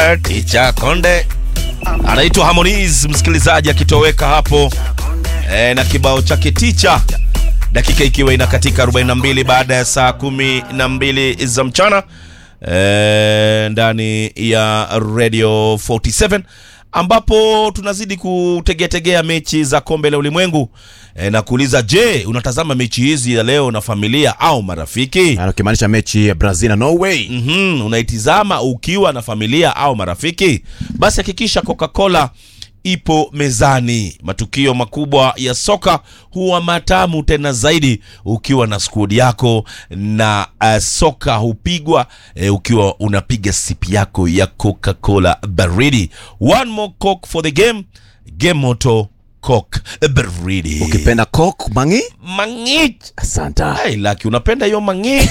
Eh, Ticha Konde anaitwa Harmonize, msikilizaji akitoweka hapo eh, na kibao chake Ticha, dakika ikiwa inakatika 42 baada ya saa kumi na mbili za mchana eh, ndani ya Radio 47 ambapo tunazidi kutegeategea mechi za kombe la ulimwengu e, na kuuliza je, unatazama mechi hizi ya leo na familia au marafiki? Na ukimaanisha mechi ya Brazil na Norway. mm unaitizama ukiwa na familia au marafiki, basi hakikisha Coca-Cola ipo mezani. Matukio makubwa ya soka huwa matamu tena zaidi ukiwa na skudi yako, na uh, soka hupigwa uh, ukiwa unapiga sipi yako ya Coca-Cola baridi. One more coke for the game, game moto coke baridi. Ukipenda Coke mangi? Mangit Asanta. Hey, laki unapenda hiyo mangi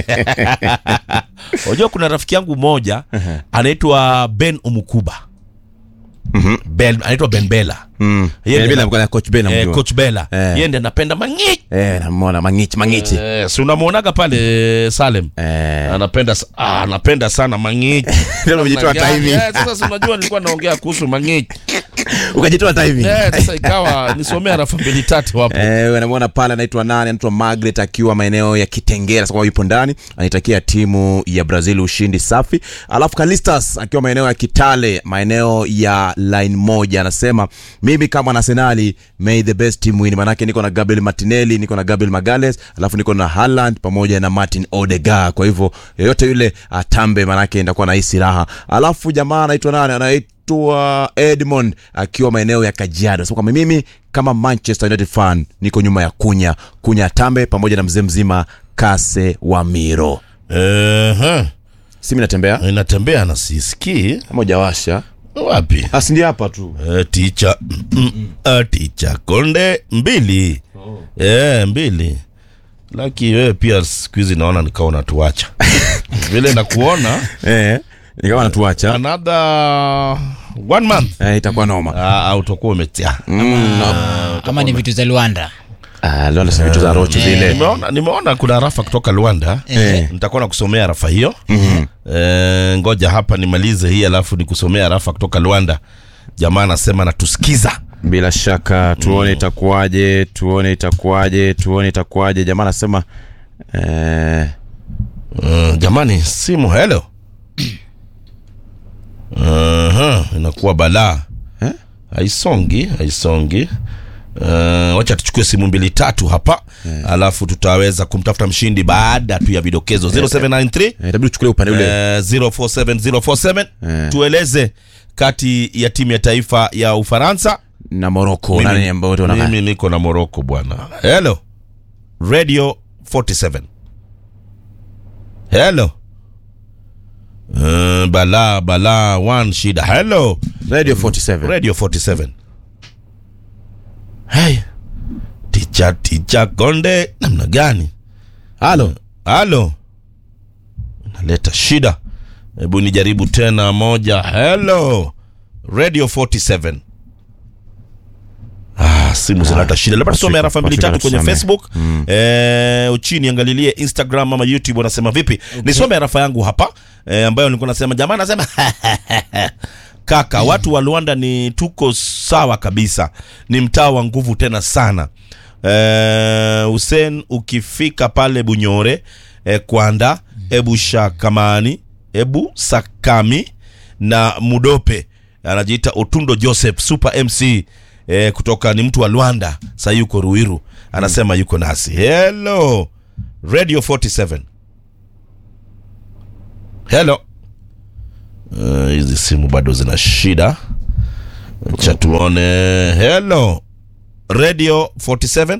unajua kuna rafiki yangu mmoja anaitwa Ben Umukuba ben, anaitwa Ben Bella Mm. Yeye Eh, ndiye bila na- mkono coach Ben eh, namjua. coach Bella Eh. yeye ndiye anapenda mangi Eh, namuona mangichi mangichi. eh, si unamwonaga pale Salem Eh. anapenda sa- ah, anapenda sana mangi Leo umejitoa hata hivi. Eh, sasa si unajua nilikuwa naongea kuhusu mangi Ukajitoa hata hivi. eh, sasa ikawa nisomea rafa mbili tatu hapo Eh, unamwona pale anaitwa nani? Anaitwa Margaret akiwa maeneo ya Kitengela, sasa yupo ndani, anaitakia timu ya Brazil ushindi safi. Alafu Kalistas akiwa maeneo ya Kitale, maeneo ya line moja, anasema mimi kama na Arsenali, may the best team win. Manake niko na Gabriel Martinelli, niko na Gabriel Magales, alafu niko na Haaland pamoja na Martin Odegaard. Kwa hivyo yeyote yule atambe, manake ndakuwa na hisi raha. Alafu jamaa anaitwa nani? Anaitwa anaitwa Edmond akiwa maeneo ya Kajiado. So kwamba mimi kama Manchester United fan niko nyuma ya Kunya, Kunya Tambe pamoja na mzee mzima Kase wa Miro. eh, Si mimi natembea inatembea na sisikii moja washa. wapi Asi ndio hapa tu. Eh, ticha mm, ah, ticha konde mbili eh, mbili laki wewe pia siku hizi naona nikawa unatuacha vile nakuona Eh, nikawa natuacha. another one month Eh, itakuwa noma. Ah, ah, utakuwa umetia ama ni vitu za Luanda. Ah, leo nasema vitu za rochi zile. nimeona, nimeona kuna rafa kutoka Luanda Eh. nitakuwa nakusomea rafa hiyo eh, ngoja hapa nimalize hii alafu nikusomea rafa kutoka Luanda jamaa anasema natusikiza Bila shaka tuone itakuwaje, tuone itakuwaje, tuone itakuwaje. Jamaa anasema eh, Uh, jamani simu hello uh inakuwa balaa Eh? haisongi haisongi uh, wacha tuchukue simu mbili tatu hapa alafu tutaweza kumtafuta mshindi baada tu ya vidokezo 0793 eh, itabidi uchukulie upande ule. eh, 047047 Eh. tueleze kati ya timu ya taifa ya Ufaransa na Morocco Mimi- nani ambao wote wanakaa? mimi niko na Morocco bwana. Hello. Radio 47. Hello. Uh, bala bala one shida. Hello. Radio 47. Radio 47. Hey. Ticha ticha konde namna gani? Halo. Halo. Naleta shida. Hebu nijaribu tena moja. Hello. Radio 47. Ah, simu zinaleta shida. Labda tusome Afrika- arafa mbili Afrika tatu kwenye tusome. Facebook. Eh, uchini angalilie Instagram ama YouTube wanasema vipi. Nisome arafa yangu hapa eh, ambayo nilikuwa nasema jamaa anasema kaka, watu wa Luanda ni tuko sawa kabisa. Ni mtaa wa nguvu tena sana. Eh, Hussein ukifika pale Bunyore eh, Kwanda, Ebu Shakamani, Ebu Sakami na Mudope anajiita Otundo Joseph Super MC eh, kutoka ni mtu wa Luanda, sasa yuko Ruiru, anasema yuko nasi. Hello Radio 47. Hello. Eh, hizi simu bado zina shida. Acha tuone. Hello. Radio 47.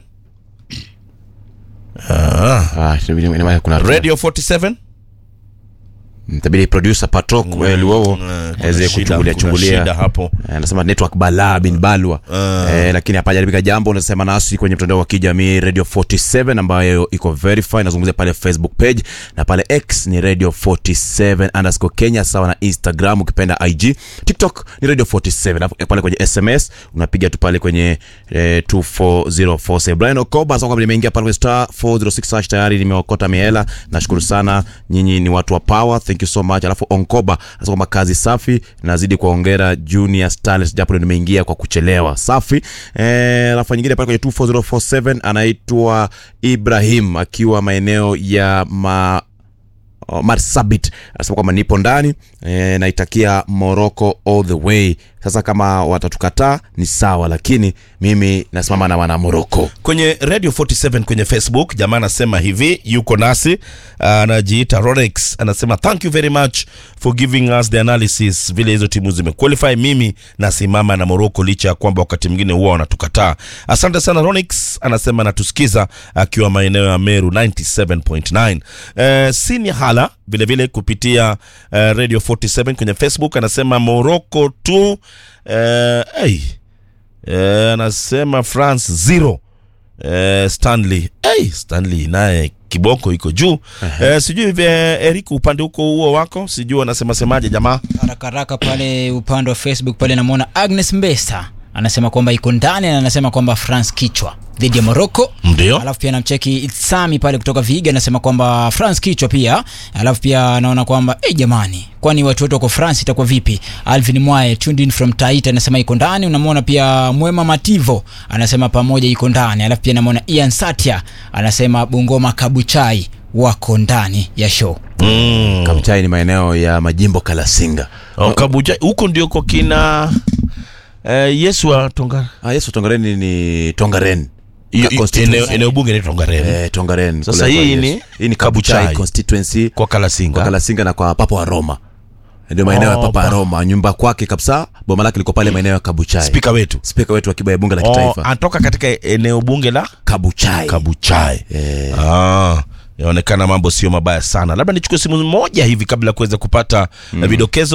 Ah, Ah, itabidi ina maana kuna Radio 47. itabidi producer Patrick eh, Luowo Eh, kuna aweze shida, kuchungulia kuna chungulia. shida hapo. Eh, anasema network balaa bin balwa eh, lakini hapajaribika jambo. Unasema nasi kwenye mtandao wa kijamii Radio 47 ambayo iko verify, nazungumzia pale Facebook page na pale X ni Radio 47 underscore Kenya, sawa na Instagram ukipenda IG. TikTok ni Radio 47, alafu pale kwenye SMS unapiga tu pale kwenye eh, 24047. Brian Okoba sasa kwamba nimeingia pale kwenye star 406 hash tayari nimeokota mihela. Nashukuru sana nyinyi, ni watu wa power, thank you thank you so much alafu onkoba anasema kwamba kazi safi nazidi kuwaongera junior stars japo ndio nimeingia kwa kuchelewa safi eh, alafu nyingine pale kwenye 24047 anaitwa ibrahim akiwa maeneo ya ma Oh, marsabit anasema kwamba nipo ndani e, naitakia morocco all the way sasa kama watatukataa ni sawa lakini mimi nasimama na wana morocco kwenye radio 47 kwenye facebook jamaa anasema hivi yuko nasi anajiita rolex anasema thank you very much for giving us the analysis vile hizo timu zimequalify mimi nasimama na morocco licha ya kwamba wakati mwingine huwa wanatukataa asante sana rolex anasema anatusikiza akiwa maeneo ya meru 97.9 eh, sini hala vilevile kupitia eh, radio 47 kwenye facebook anasema morocco tu eh, hey. Eh, anasema france zero eh, stanley hey, stanley naye kiboko iko juu eh, sijui vya eric upande huko huo wako sijui wanasema semaje jamaa haraka haraka pale upande wa facebook pale namwona agnes mbesa anasema kwamba iko ndani na anasema kwamba france kichwa dhidi ya morocco ndio alafu pia namcheki itsami pale kutoka viiga anasema kwamba france kichwa pia alafu pia anaona kwamba hey, jamani kwani watu wote wako france itakuwa vipi alvin mwae tuned in from taita anasema iko ndani unamwona pia mwema mativo anasema pamoja iko ndani alafu pia namwona ian satia anasema bungoma kabuchai wako ndani ya show mm. kamchai ni maeneo ya majimbo kalasinga oh, kabuja huko ndio kwa kina eh, yesu wa tonga ah, yesu tongareni ni tongaren Hiyo- Ka- hiyo- constituency. eneo eneo bunge ni tongareni Eh, tongaren Sasa kule kwa hii Yesu. ni hii ni Kabuchai. kabuchai constituency kwa kalasinga kwa kalasinga na kwa papa wa roma ndio maeneo ya Oh, papa wa pa- roma nyumba kwake kabisa boma lake liko pale maeneo ya kabuchai spika wetu spika wetu wa kiba ya bunge la oh, kitaifa anatoka katika eneo bunge la kabuchai kabuchai Eh. ah, yaonekana mambo sio mabaya sana labda nichukue simu moja hivi kabla ya kuweza kupata mm. vidokezo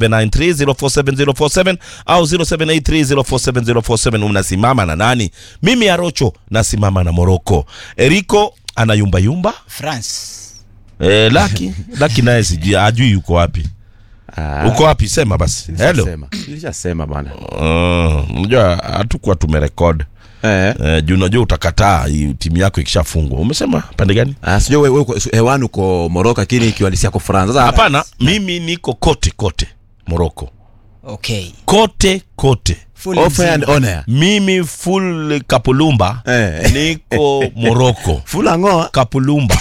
0793047047 au 0783047047 unasimama na nani mimi arocho nasimama na moroko eriko anayumbayumba france e, laki laki naye sijui ajui yuko wapi Ah, uko wapi sema basi helo nilishasema. nilishasema bana Ah, unajua hatukuwa tumerekod eh. Eh, juu unajua utakataa hii timu yako ikishafungwa umesema pande gani Ah, sijui wewe uko hewani uko Morocco lakini kiwalisia yako France. Sasa hapana mimi niko kote kote moroko okay kote kote Full offer and mzima. honor. mimi full kapulumba Eh. niko moroko Fula ngoa. kapulumba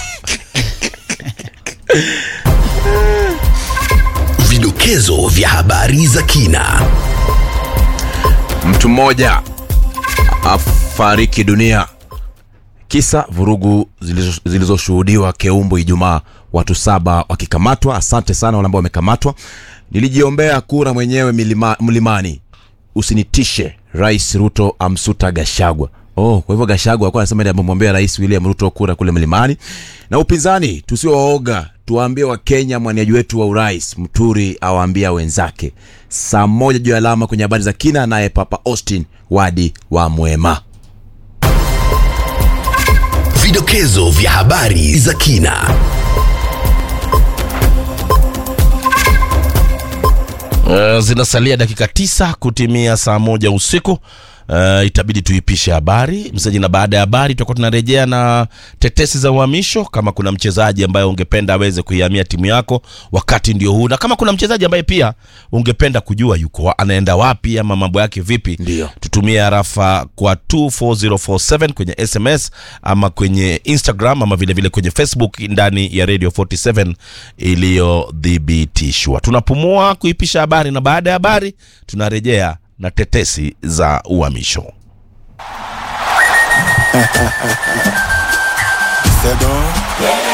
Vidokezo vya habari za kina. Mtu mmoja afariki dunia kisa vurugu zilizo- zilizoshuhudiwa Keumbu Ijumaa, watu saba wakikamatwa. Asante sana wale ambao wamekamatwa. Nilijiombea kura mwenyewe milima, mlimani, usinitishe. Rais Ruto amsuta Gashagwa. Oh, kwa hivyo Gashagwa alikuwa anasema ndiye amemwombea Rais William Ruto kura kule mlimani. Na upinzani tusiwaoga, tuwaambie Wakenya mwaniaji wetu wa urais Mturi awaambia wenzake. Saa moja juu ya alama kwenye habari za kina, naye Papa Austin Wadi wa Mwema. Vidokezo vya habari za kina. uh, zinasalia dakika tisa kutimia saa moja usiku Uh, itabidi tuipishe habari msaji na baada ya habari tutakuwa tunarejea na tetesi za uhamisho kama kuna mchezaji ambaye ungependa aweze kuihamia timu yako wakati ndio huu na kama kuna mchezaji ambaye pia ungependa kujua yuko wa- anaenda wapi ama mambo yake vipi Ndio. tutumie harafa kwa 24047 kwenye sms ama kwenye instagram ama vilevile vile kwenye facebook ndani ya radio 47 iliyodhibitishwa tunapumua kuipisha habari na baada ya habari tunarejea na tetesi za uhamisho C'est donc